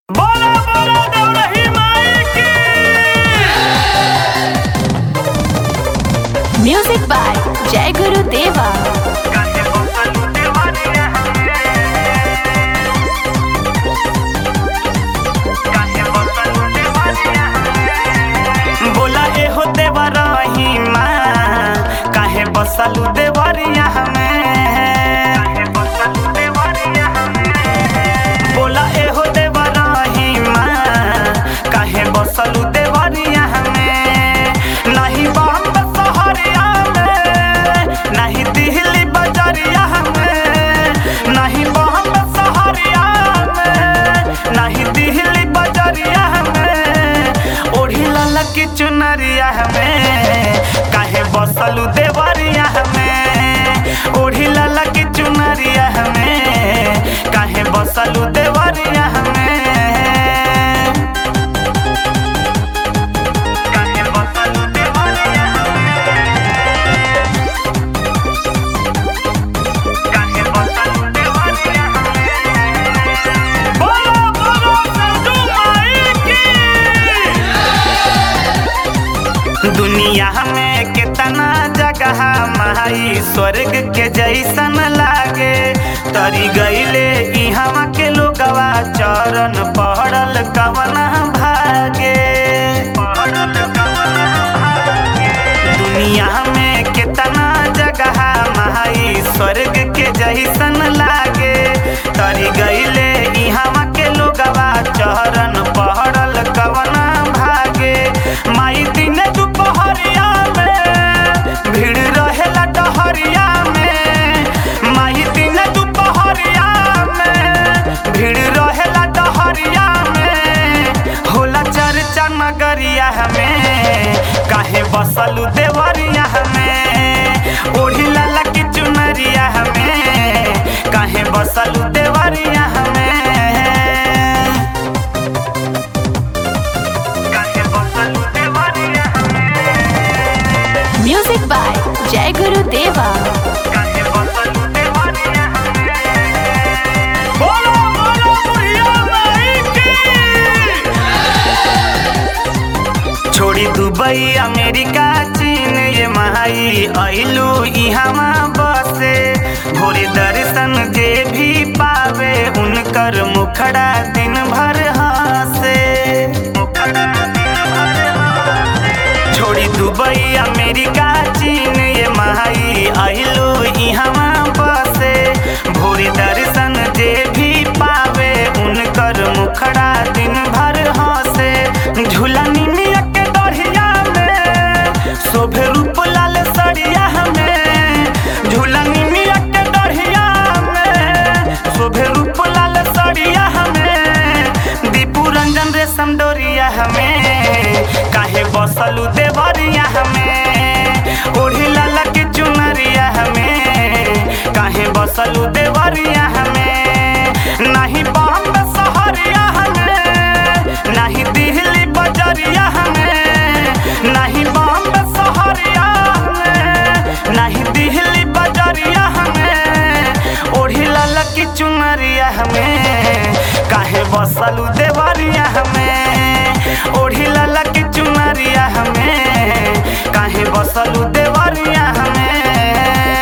बोला बोला देवरही माई की म्यूजिक बाय जय गुरु देवा काहे बसल देवानिया काहे बसल देवानिया बोला ए हो देवरही माँ काहे बसल देवरिया हमें काहे बसल देवरिया बोला ए हो देवरही माँ काहे बसल देवरिया हमें नहीं बम्ब सहरिया में नहीं दिल्ली बजरिया में नहीं बम्ब सहरिया में नहीं दिल्ली बजरिया में ओढ़ी लाला की चुनरिया में काहे बसलू देवरिया में ओढ़ी लाला की चुनरिया में काहे बसलू देवरिया में काहे बसलू देवरिया काहे बसलू देवरिया बोलो बोलो संजू माई की दुनिया में कितना जगह माई स्वर्ग के जैसन लागे तरी गईले इहवा के लोगवा चरण पड़ल कवना भागे पड़ल कवना भागे दुनिया में कितना जगह माई स्वर्ग के जैसन लागे तरी गईले इहवा के लोगवा चरण पड़ल कवना भागे माई दिन दुपहरिया में भीड़ रहेला डहरिया में माई दिन दुपहरिया में भीड़ रहेला डहरिया में होला चर्चा नगरिया में काहे बसलू देवरिया में ओढ़ी लाला की चुनरिया में काहे बसलू देवरिया में काहे बसलू देवरिया म्यूजिक बाय जय गुरु देवा काहे बसलू देवरिया बोलो बोलो बुढ़िया माई की छोड़ी दुबई अमेरिका चीन ये माई अइलू इहवा बसे भोरे दर्शन जे भी पावे उनकर मुखड़ा दिन भर हंसे छोड़ी दुबई अमेरिका चीन ये माई अइलू इहवा बसे भोरे दर्शन जे भी पावे उनकर मुखड़ा दिन भर हंसे झूला निमिया के दढ़िया में शोभे रूप लाल सड़िया में झूला निमिया के दढ़िया में शोभे रूप लाल सड़िया में दीपू रंजन रेशम डोरिया हमें काहे बसलू देवरिया हमें ओढ़ी लाला की चुनरिया हमें काहे बसलू देवरिया हमें नहीं बम्ब सहरिया हमें नहीं दिल्ली बजरिया हमें नहीं बम्ब सहरिया हमें नहीं दिल्ली बजरिया हमें ओढ़ी लाला की चुनरिया हमें काहे बसलू देवरिया हमें ओढ़ी लाला की चुनरिया हमें काहे बसलू देवरिया हमें